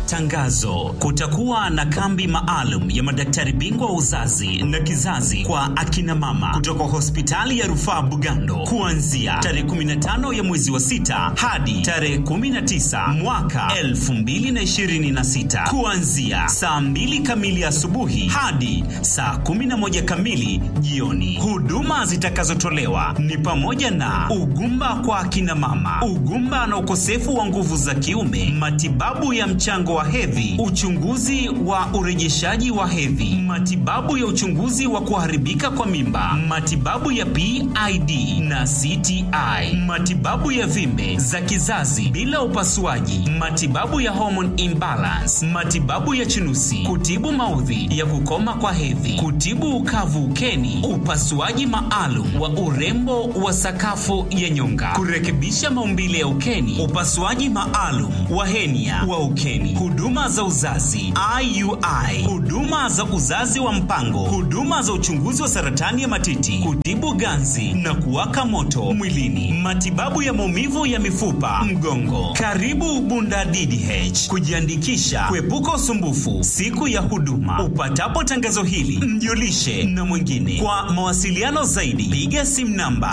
Tangazo: kutakuwa na kambi maalum ya madaktari bingwa wa uzazi na kizazi kwa akina mama kutoka hospitali ya rufaa Bugando kuanzia tarehe 15 ya mwezi wa sita hadi tarehe 19 mwaka 2026 kuanzia saa 2 kamili asubuhi hadi saa 11 kamili jioni. Huduma zitakazotolewa ni pamoja na ugumba kwa akina mama, ugumba na ukosefu wa nguvu za kiume, matibabu ya mchango wa hedhi, uchunguzi wa urejeshaji wa hedhi, matibabu ya uchunguzi wa kuharibika kwa mimba, matibabu ya PID na CTI, matibabu ya vimbe za kizazi bila upasuaji, matibabu ya hormone imbalance, matibabu ya chunusi, kutibu maudhi ya kukoma kwa hedhi, kutibu ukavu ukeni, upasuaji maalum wa urembo wa sakafu ya nyonga, kurekebisha maumbile ya ukeni, upasuaji maalum wa henia wa ukeni, huduma za uzazi IUI, huduma za uzazi wa mpango, huduma za uchunguzi wa saratani ya matiti, kutibu ganzi na kuwaka moto mwilini, matibabu ya maumivu ya mifupa, mgongo. Karibu Bunda DDH kujiandikisha, kuepuka usumbufu siku ya huduma. Upatapo tangazo hili, mjulishe na mwingine. Kwa mawasiliano zaidi, piga simu namba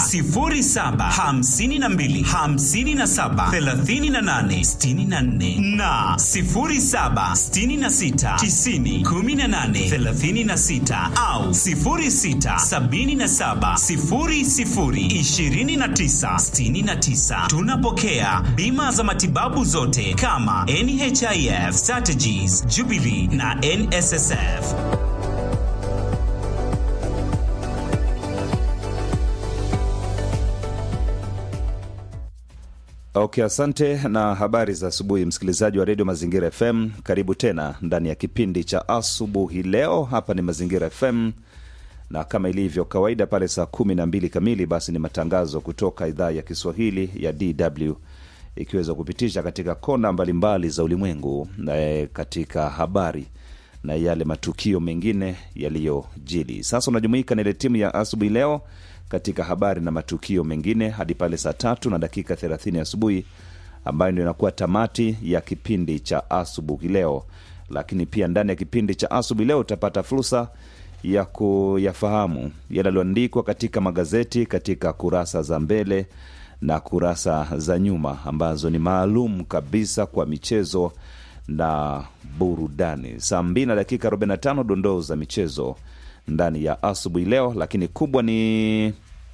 0752 57 38 64 na 0766 90 18 36 au 0677 00 29 69. Tunapokea bima za matibabu zote kama NHIF, Strategies, Jubilee na NSSF. Okay, asante na habari za asubuhi, msikilizaji wa redio Mazingira FM. Karibu tena ndani ya kipindi cha asubuhi leo. Hapa ni Mazingira FM na kama ilivyo kawaida, pale saa kumi na mbili kamili basi ni matangazo kutoka idhaa ya Kiswahili ya DW ikiweza kupitisha katika kona mbalimbali za ulimwengu e, katika habari na yale matukio mengine yaliyojili. Sasa unajumuika na ile timu ya asubuhi leo katika habari na matukio mengine hadi pale saa tatu na dakika 30 asubuhi, ambayo ndio inakuwa tamati ya kipindi cha asubuhi leo. Lakini pia ndani ya kipindi cha asubuhi leo utapata fursa ya kuyafahamu yale yaliyoandikwa katika magazeti katika kurasa za mbele na kurasa za nyuma ambazo ni maalum kabisa kwa michezo na burudani. Saa mbili na dakika 45 dondoo za michezo ndani ya asubuhi leo, lakini kubwa ni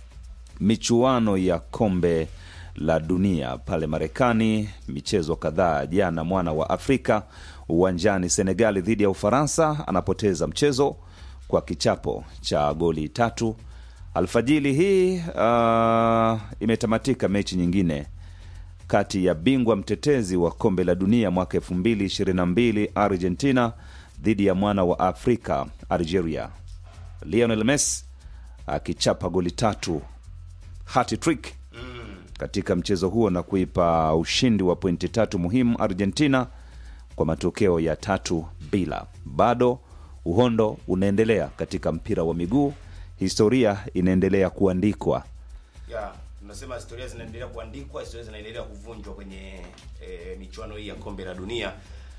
michuano ya kombe la dunia pale Marekani. Michezo kadhaa jana, mwana wa Afrika uwanjani Senegali dhidi ya Ufaransa anapoteza mchezo kwa kichapo cha goli tatu. Alfajili hii uh, imetamatika mechi nyingine kati ya bingwa mtetezi wa kombe la dunia mwaka 2022 Argentina dhidi ya mwana wa Afrika Algeria. Lionel Messi akichapa goli tatu hat-trick katika mchezo huo na kuipa ushindi wa pointi tatu muhimu Argentina kwa matokeo ya tatu bila. Bado uhondo unaendelea katika mpira wa miguu, historia inaendelea kuandikwa. ya tunasema historia zinaendelea kuandikwa, historia zinaendelea kuvunjwa kwenye e, michuano hii ya kombe la dunia.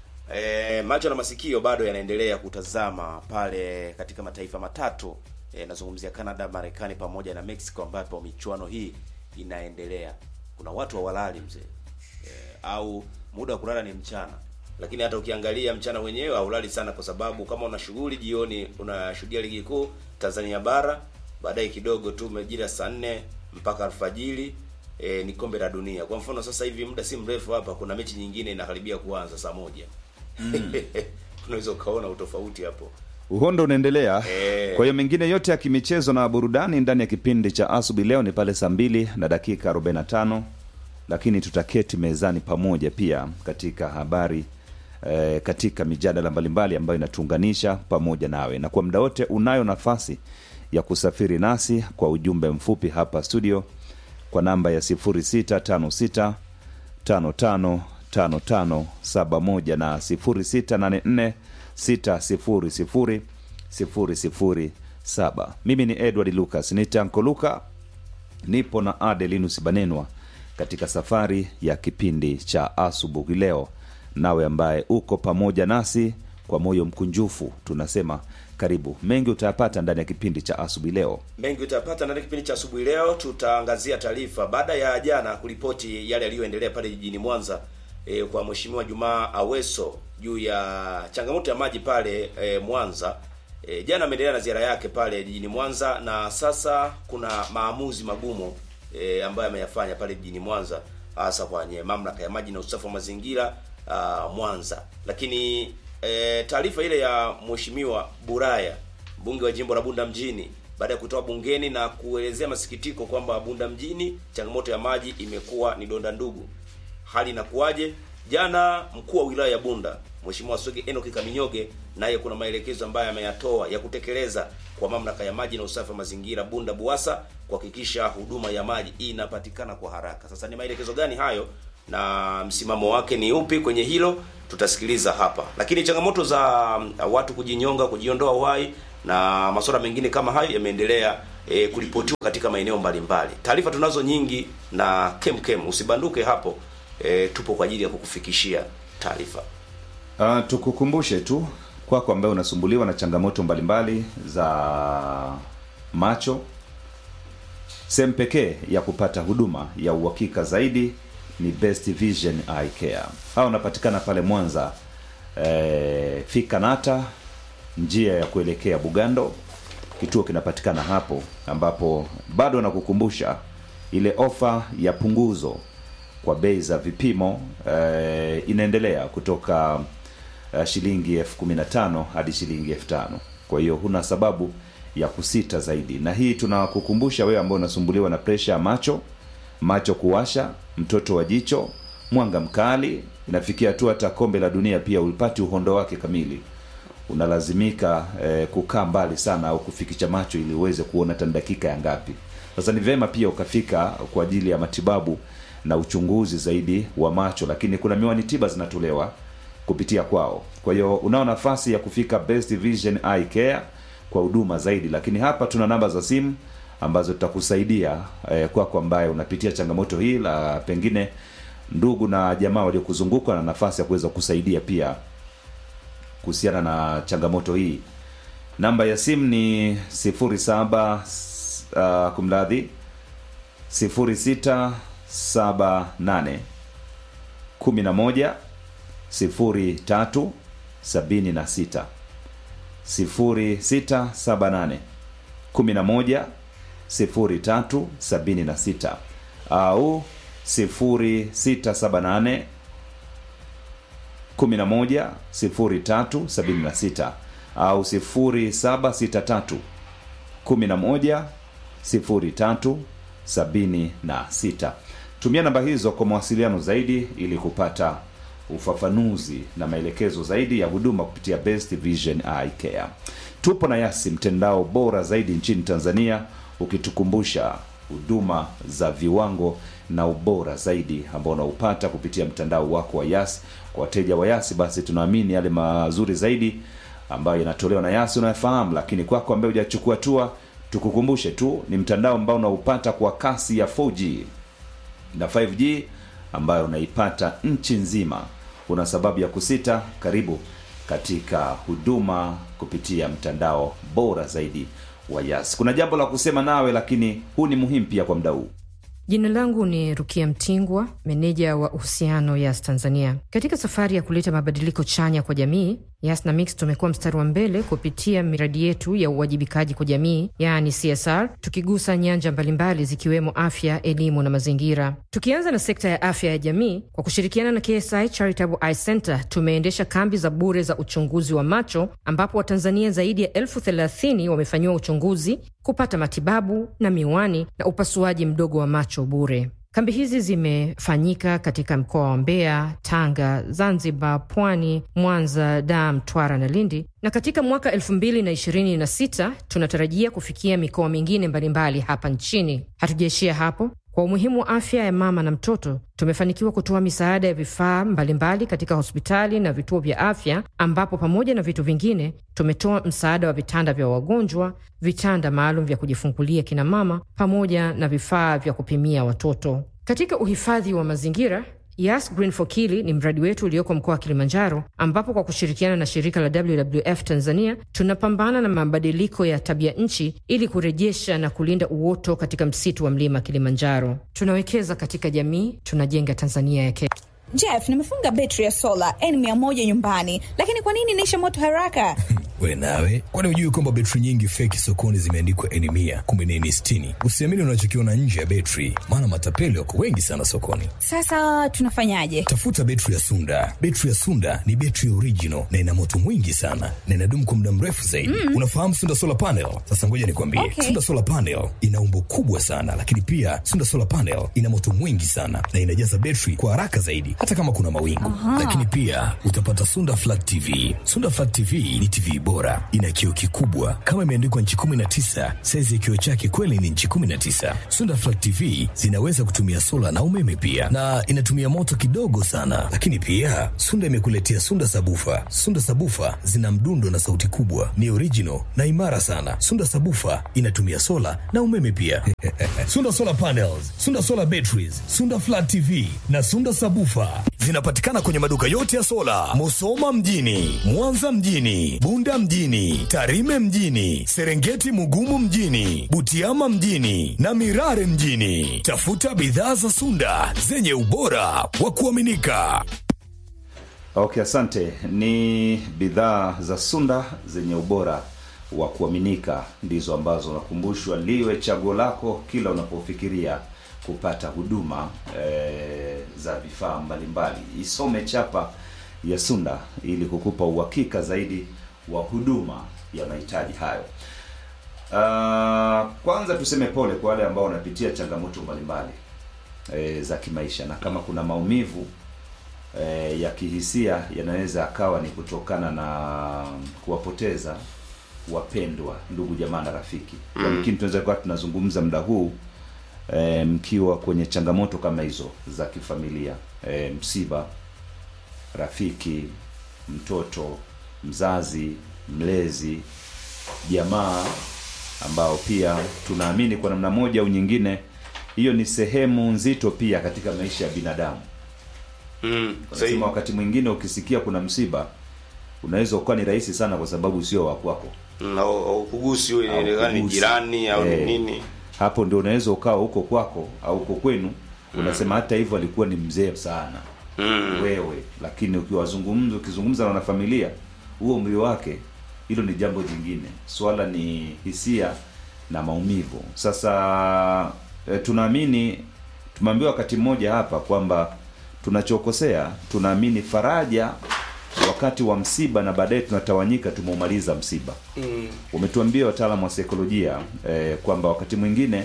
E, macho na masikio bado yanaendelea kutazama pale katika mataifa matatu e, nazungumzia Canada, Marekani pamoja na Mexico, ambapo michuano hii inaendelea. Kuna watu hawalali mzee e, au muda wa kulala ni mchana, lakini hata ukiangalia mchana wenyewe haulali sana, kwa sababu kama una shughuli jioni, unashuhudia ligi kuu Tanzania bara, baadaye kidogo tu majira saa nne mpaka alfajiri e, ni kombe la dunia. Kwa mfano sasa hivi muda si mrefu hapa kuna mechi nyingine inakaribia kuanza saa moja mm. unaweza ukaona utofauti hapo. Uhondo unaendelea. Eh. Kwa hiyo mengine yote ya kimichezo na burudani ndani ya kipindi cha asubuhi leo ni pale saa mbili na dakika 45, lakini tutaketi mezani pamoja pia katika habari eh, katika mijadala mbalimbali ambayo inatuunganisha pamoja nawe, na kwa muda wote unayo nafasi ya kusafiri nasi kwa ujumbe mfupi hapa studio kwa namba ya 0656 555571 na 0684 600 007. Mimi ni Edward Lucas nitanko Luka, nipo na Adelinus Banenwa katika safari ya kipindi cha asubuhi leo nawe ambaye uko pamoja nasi kwa moyo mkunjufu tunasema karibu mengi utayapata ndani ya kipindi cha asubuhi leo mengi utapata ndani ya kipindi cha asubuhi leo tutaangazia taarifa baada ya jana kuripoti yale yaliyoendelea pale jijini mwanza e, kwa mheshimiwa jumaa aweso juu ya changamoto ya maji pale e, mwanza e, jana ameendelea na ziara yake pale jijini mwanza na sasa kuna maamuzi magumu e, ambayo ameyafanya pale jijini mwanza hasa kwenye mamlaka ya maji na usafi wa mazingira uh, mwanza lakini e, taarifa ile ya mheshimiwa buraya mbunge wa jimbo la bunda mjini baada ya kutoa bungeni na kuelezea masikitiko kwamba bunda mjini changamoto ya maji imekuwa ni donda ndugu hali inakuwaje jana mkuu wa wilaya ya bunda mheshimiwa swege enoki kaminyoge naye kuna maelekezo ambayo ameyatoa ya kutekeleza kwa mamlaka ya maji na usafi wa mazingira bunda buasa kuhakikisha huduma ya maji inapatikana kwa haraka sasa ni maelekezo gani hayo na msimamo wake ni upi kwenye hilo tutasikiliza hapa lakini changamoto za uh, watu kujinyonga kujiondoa uhai na masuala mengine kama hayo yameendelea e, kuripotiwa katika maeneo mbalimbali taarifa tunazo nyingi na kemkem usibanduke hapo e, tupo kwa ajili ya kukufikishia taarifa uh, tukukumbushe tu kwako ambaye unasumbuliwa na changamoto mbalimbali za macho sehemu pekee ya kupata huduma ya uhakika zaidi ni best vision eye care hawa unapatikana pale mwanza e, fika nata njia ya kuelekea bugando kituo kinapatikana hapo ambapo bado nakukumbusha ile ofa ya punguzo kwa bei za vipimo e, inaendelea kutoka uh, shilingi elfu kumi na tano hadi shilingi elfu tano kwa hiyo huna sababu ya kusita zaidi na hii tunakukumbusha wewe ambao unasumbuliwa na presha ya macho macho kuwasha mtoto wa jicho mwanga mkali inafikia hatua hata kombe la dunia pia ulipati uhondo wake kamili unalazimika eh, kukaa mbali sana au kufikisha macho ili uweze kuona hata ni dakika ya ngapi sasa ni vema pia ukafika kwa ajili ya matibabu na uchunguzi zaidi wa macho lakini kuna miwani tiba zinatolewa kupitia kwao kwa hiyo unao nafasi ya kufika best vision eye care kwa huduma zaidi lakini hapa tuna namba za simu ambazo tutakusaidia eh, kwako ambaye unapitia changamoto hii la pengine ndugu na jamaa waliokuzunguka na nafasi ya kuweza kusaidia pia kuhusiana na changamoto hii namba ya simu ni 07 uh, kumradhi 0678 11 03 76 0678 11 03 76 au 0678 11 03 76 au 0763 11 03 76 tumia namba hizo kwa mawasiliano zaidi ili kupata ufafanuzi na maelekezo zaidi ya huduma kupitia best vision eye care tupo na yasi mtandao bora zaidi nchini tanzania ukitukumbusha huduma za viwango na ubora zaidi ambao unaupata kupitia mtandao wako wa yasi kwa wateja wa yasi basi tunaamini yale mazuri zaidi ambayo yanatolewa na yasi unayafahamu lakini kwako ambaye hujachukua hatua tukukumbushe tu ni mtandao ambao unaupata kwa kasi ya 4g na 5g ambayo unaipata nchi nzima una sababu ya kusita karibu katika huduma kupitia mtandao bora zaidi wa yas kuna jambo la kusema nawe lakini huu ni muhimu pia kwa mda huu Jina langu ni Rukia Mtingwa, meneja wa uhusiano Yas Tanzania. Katika safari ya kuleta mabadiliko chanya kwa jamii, Yas na Mix tumekuwa mstari wa mbele kupitia miradi yetu ya uwajibikaji kwa jamii, yaani CSR, tukigusa nyanja mbalimbali zikiwemo afya, elimu na mazingira. Tukianza na sekta ya afya ya jamii, kwa kushirikiana na KSI Charitable Eye Center tumeendesha kambi za bure za uchunguzi wa macho, ambapo Watanzania zaidi ya elfu thelathini wamefanyiwa uchunguzi, kupata matibabu na miwani na upasuaji mdogo wa macho bure. Kambi hizi zimefanyika katika mkoa wa Mbeya, Tanga, Zanzibar, Pwani, Mwanza, Dar, Mtwara na Lindi, na katika mwaka elfu mbili na ishirini na sita tunatarajia kufikia mikoa mingine mbalimbali hapa nchini. Hatujaishia hapo. Kwa umuhimu wa afya ya mama na mtoto, tumefanikiwa kutoa misaada ya vifaa mbalimbali katika hospitali na vituo vya afya, ambapo pamoja na vitu vingine tumetoa msaada wa vitanda vya wagonjwa, vitanda maalum vya kujifungulia kina mama, pamoja na vifaa vya kupimia watoto. Katika uhifadhi wa mazingira Yas Green for Kili ni mradi wetu ulioko mkoa wa Kilimanjaro, ambapo kwa kushirikiana na shirika la WWF Tanzania tunapambana na mabadiliko ya tabia nchi ili kurejesha na kulinda uoto katika msitu wa mlima Kilimanjaro. Tunawekeza katika jamii, tunajenga Tanzania ya kesho. Jeff, nimefunga betri ya sola N100 nyumbani, lakini kwa nini inaisha moto haraka? We nawe, kwani hujui kwamba betri nyingi feki sokoni zimeandikwa N mia kumbe ni N sitini? Usiamini unachokiona nje ya betri, maana matapeli wako wengi sana sokoni. Sasa tunafanyaje? Tafuta betri ya Sunda. Betri ya Sunda ni betri original na ina moto mwingi sana na inadumu kwa muda mrefu zaidi. Mm. Unafahamu Sunda solar panel? Sasa ngoja nikwambie, Okay. Sunda solar panel ina umbo kubwa sana, lakini pia Sunda solar panel ina moto mwingi sana na inajaza betri kwa haraka zaidi, hata kama kuna mawingu. Lakini pia utapata Sunda flat TV. Sunda flat TV ni TV bora, ina kioo kikubwa kama imeandikwa nchi 19. Saizi ya kioo chake kweli ni nchi 19. Sunda flat TV zinaweza kutumia sola na umeme pia, na inatumia moto kidogo sana. Lakini pia Sunda imekuletea Sunda sabufa. Sunda sabufa zina mdundo na sauti kubwa, ni original na imara sana. Sunda sabufa inatumia sola na umeme pia. Sunda solar panels, Sunda solar batteries, Sunda flat TV na Sunda sabufa zinapatikana kwenye maduka yote ya sola, Musoma mjini, Mwanza mjini, Bunda mjini, Tarime mjini, Serengeti Mugumu mjini, Butiama mjini na Mirare mjini. Tafuta bidhaa za Sunda zenye ubora wa kuaminika. Okay, asante. Ni bidhaa za Sunda zenye ubora wa kuaminika ndizo ambazo unakumbushwa liwe chaguo lako kila unapofikiria kupata huduma e, za vifaa mbalimbali. Isome chapa ya Sunda ili kukupa uhakika zaidi wa huduma ya mahitaji hayo. Uh, kwanza tuseme pole kwa wale ambao wanapitia changamoto mbalimbali e, za kimaisha na kama kuna maumivu e, ya kihisia yanaweza akawa ni kutokana na kuwapoteza wapendwa, ndugu jamaa na rafiki. Lakini tunaweza kuwa tunazungumza muda huu e, mkiwa kwenye changamoto kama hizo za kifamilia e, msiba, rafiki, mtoto, mzazi, mlezi, jamaa ambao pia tunaamini kwa namna moja au nyingine hiyo ni sehemu nzito pia katika maisha ya binadamu. Mm, sahihi. Wanasema wakati mwingine ukisikia kuna msiba unaweza ukawa ni rahisi sana kwa sababu sio wa kwako. Mm, au au kugusi wewe Au inaonekana ni kugusi. jirani au ni Eh. nini. Hapo ndio unaweza ukawa huko kwako au huko kwenu unasema hata hivyo alikuwa ni mzee sana Mm. wewe, lakini ukiwazungumza ukizungumza na wanafamilia huo umri wake, hilo ni jambo jingine. Swala ni hisia na maumivu. Sasa e, tunaamini tumeambiwa wakati mmoja hapa kwamba tunachokosea, tunaamini faraja wakati wa msiba na baadaye tunatawanyika tumeumaliza msiba. Mm. Wametuambia wataalamu wa saikolojia eh, kwamba wakati mwingine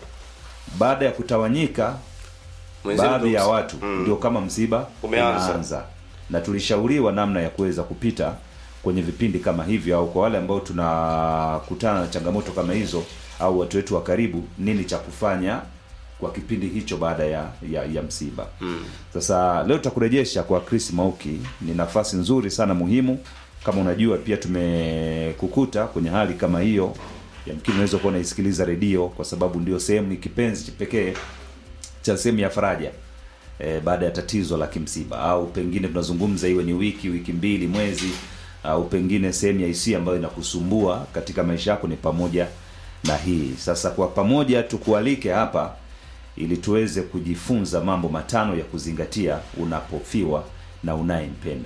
baada ya kutawanyika Mwenzenu baadhi ndio ya ms- watu Mm. ndio kama msiba Umeanza. umeanza, na tulishauriwa namna ya kuweza kupita kwenye vipindi kama hivyo, au kwa wale ambao tunakutana na changamoto kama hizo, au watu wetu wa karibu, nini cha kufanya kwa kipindi hicho baada ya ya, ya msiba. Mm. Sasa leo tutakurejesha kwa Chris Mauki. Ni nafasi nzuri sana muhimu, kama unajua pia tumekukuta kwenye hali kama hiyo, yamkini unaweza kuwa unaisikiliza redio kwa sababu ndio sehemu ni kipenzi pekee cha sehemu ya faraja e, baada ya tatizo la kimsiba, au pengine tunazungumza iwe ni wiki, wiki mbili, mwezi, au pengine sehemu ya hisia ambayo inakusumbua katika maisha yako ni pamoja na hii. Sasa kwa pamoja tukualike hapa ili tuweze kujifunza mambo matano ya kuzingatia unapofiwa na unayempenda.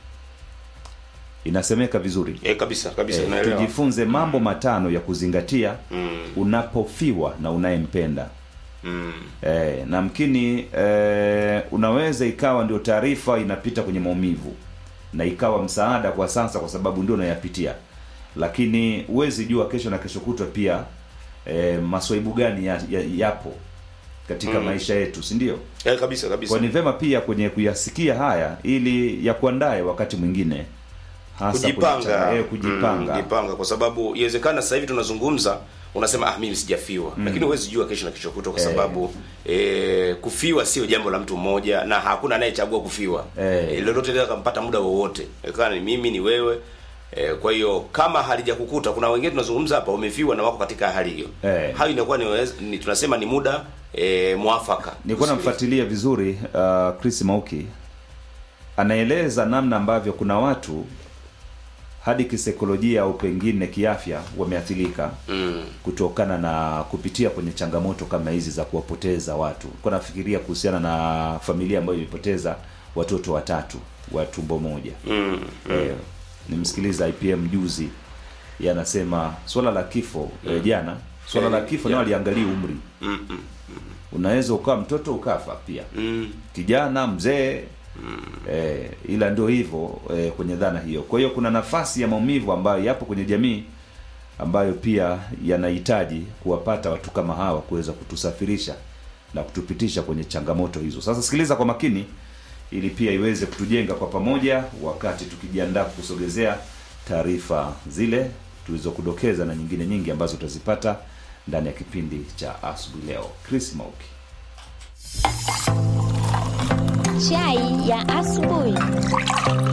Inasemeka vizuri Eh, kabisa kabisa eh, naelewa. tujifunze mambo matano ya kuzingatia Mm. unapofiwa na unayempenda. Mm. Eh, na mkini eh, unaweza ikawa ndio taarifa inapita kwenye maumivu na ikawa msaada kwa sasa, kwa sababu ndio unayapitia, lakini huwezi jua kesho na kesho kutwa pia eh, maswaibu gani ya, ya, yapo katika Mm. maisha yetu, si ndio? Eh, kabisa kabisa. Kwa ni vema pia kwenye kuyasikia haya ili ya kuandae wakati mwingine hasa kwenye kujipanga changa- eh, kujipanga Mm, kujipanga kwa sababu iwezekana sasa hivi tunazungumza unasema ah mimi sijafiwa lakini huwezi jua kesho na kesho kutwa kwa Eh. sababu eh, kufiwa sio jambo la mtu mmoja na hakuna anayechagua kufiwa Eh. eh, lolote linaweza kumpata muda wowote kana ni mimi ni wewe eh, kwa hiyo kama halijakukuta kuna wengine tunazungumza hapa wamefiwa na wako katika hali hiyo Eh. hayo inakuwa ni, ni tunasema ni muda e, mwafaka. nilikuwa namfuatilia vizuri uh, Chris Mauki anaeleza namna ambavyo kuna watu hadi kisaikolojia au pengine kiafya wameathirika Mm. kutokana na kupitia kwenye changamoto kama hizi za kuwapoteza watu. Nilikuwa nafikiria kuhusiana na familia ambayo imepoteza watoto watatu wa tumbo moja. Mm. Eh, nimsikiliza IPM juzi yanasema swala la kifo eh, jana swala Eh, la kifo yeah. nao aliangalia umri Mm. Mm. unaweza ukawa mtoto ukafa pia Mm. kijana mzee eh, ila ndio hivyo eh, kwenye dhana hiyo kwa hiyo kuna nafasi ya maumivu ambayo yapo kwenye jamii ambayo pia yanahitaji kuwapata watu kama hawa kuweza kutusafirisha na kutupitisha kwenye changamoto hizo sasa sikiliza kwa makini ili pia iweze kutujenga kwa pamoja wakati tukijiandaa kusogezea taarifa zile tulizokudokeza na nyingine nyingi ambazo utazipata ndani ya kipindi cha asubuhi leo chris mauki Chai ya asubuhi.